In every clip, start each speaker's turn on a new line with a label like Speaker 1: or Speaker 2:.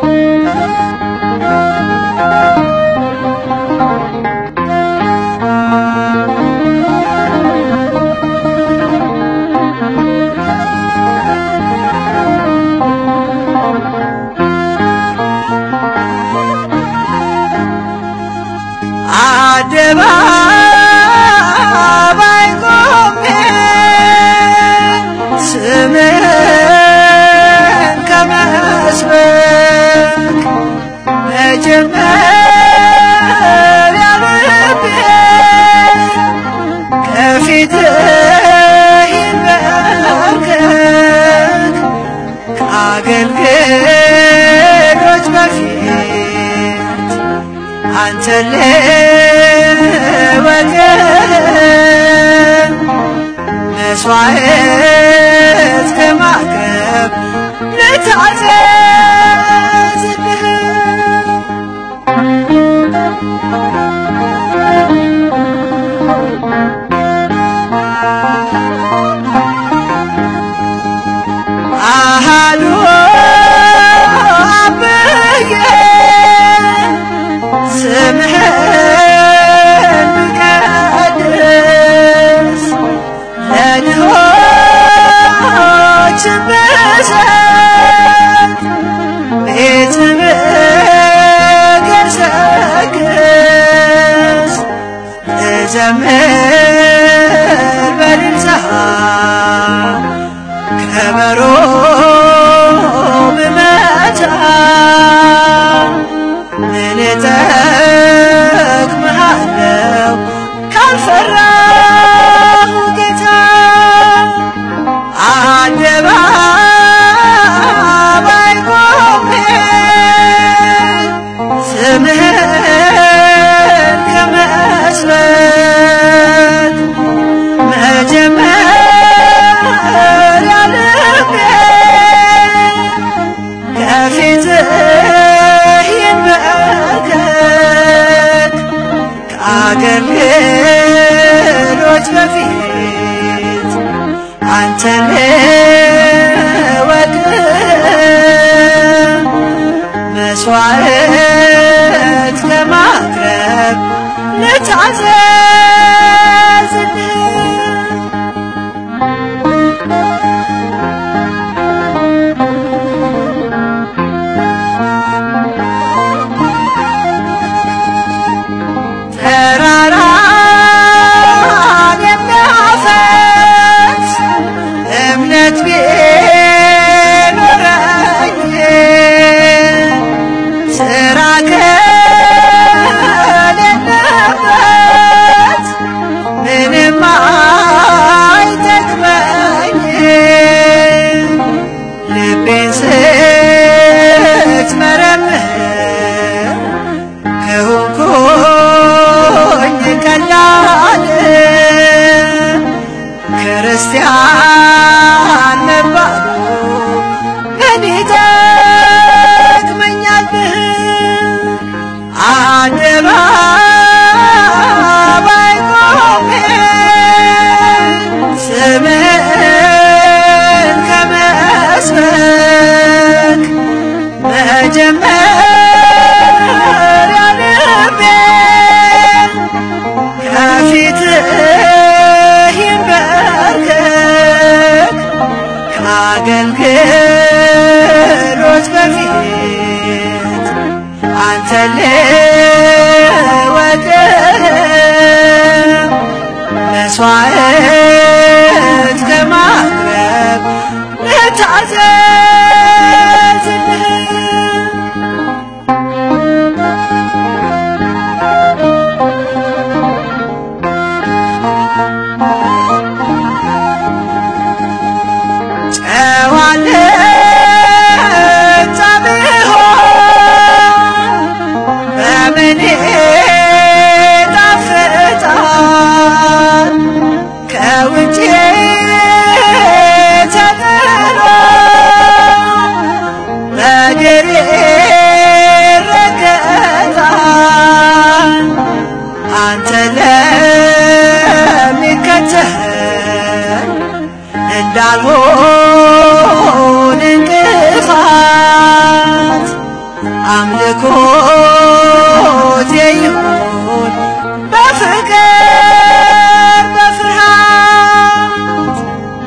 Speaker 1: አደባባይ ቆሜ ስምህን ከመስበክ መጀመሪያ ልቤ ከፊትህ ይንበርከክ ከአገልግሎች በፊት አንተን ልወድህ መስዋዕት ከማቅረብ ልታዘዝልህ አሃዱ አብዬ ስምህን ብቀድስ ለድሆች ብሰጥ ቤት ብገሰግስ ልዘምር በልልታ ከበሮ ብመታ ምን እጠቅምሃለሁ ካልፈራሁ ጌታ አደባባይ ቆሜ ስምህን ከመስበት መጀመሪያ ልቤ ከፊትህ ይንበርከክ ከአገልግሎች በፊት አንተን ልወድህ መስዋዕት ከማቅረብ ልታዘዝልህ ተራራን የሚያፈስ እምነት ቢኖረኝ ስራ ከሌለበት ምንም አይጠቅመኝም። ልቤን ስትመረምር ከሆንኩኝ ቀላል ክርስቲያን መባሉ ምን ይጠቅመኛል? አደባባይ ቆሜ ስምህን ከመስበክ መጀመሪያ ልቤ ከፊትህ ይንበርከክ ከአገልግሎች በፊት አንተን ልወድህ መስዋዕት ከማቅረብ ልታዘዝልህ ጨዋነት ብሆን በምን ጣፍጣል ከውጭ ተጥሎ በእግር ይረገጣል አንተ ለሚከተል እንዳልሆን እንቅፋት አምልኮቴ ይሁን በፍቅር በፍርሃት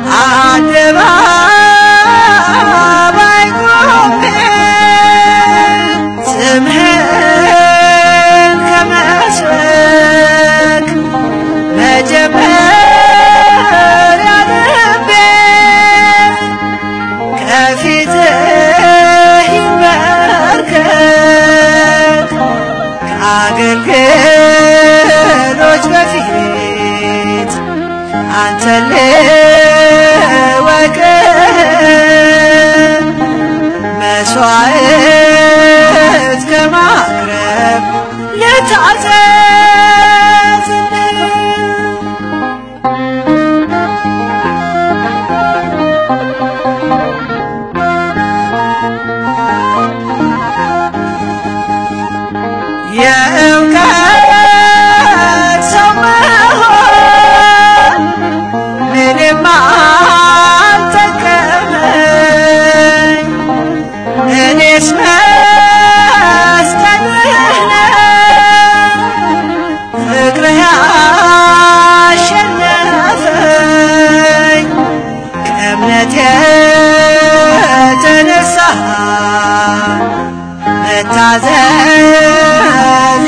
Speaker 1: አደባባይ ቆሜ ስምህን ከመስበክ መጀመሪያ ልቤ ከፊትህ ይንበርከክ ከአገልግሎች በፊት አንተን ልወቅ መስዋዕት ከማቅረብ ልታዘዝ የእውቀት ሰው መሆን ምንም አልጠቀመኝ እኔስ መስቀልህ ነው ፍቅርህ ያሸነፈኝ ከእምነት የተነሳ መታዘዝ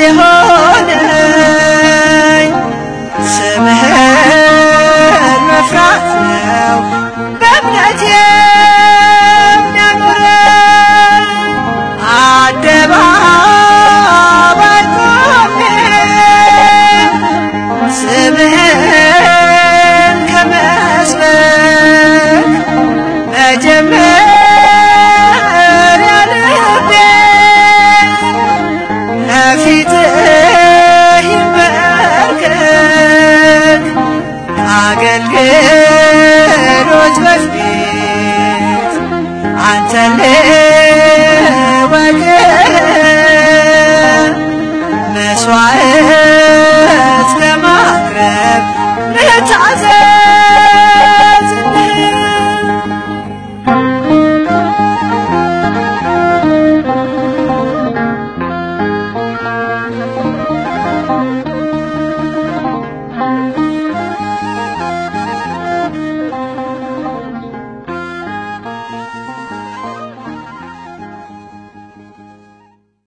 Speaker 1: የሆነኝ ስምህን መፍራት ነው በእምነት የሚያኖረኝ አደባባይ ቆሜ ስምህን ከመስበክ መጀመሪያ ልቤ ከፊትህ ይንበርከክ አገልግሎች በፊት አንተን ልወቅ መስዋዕት ለማቅረብ ልታዘዝ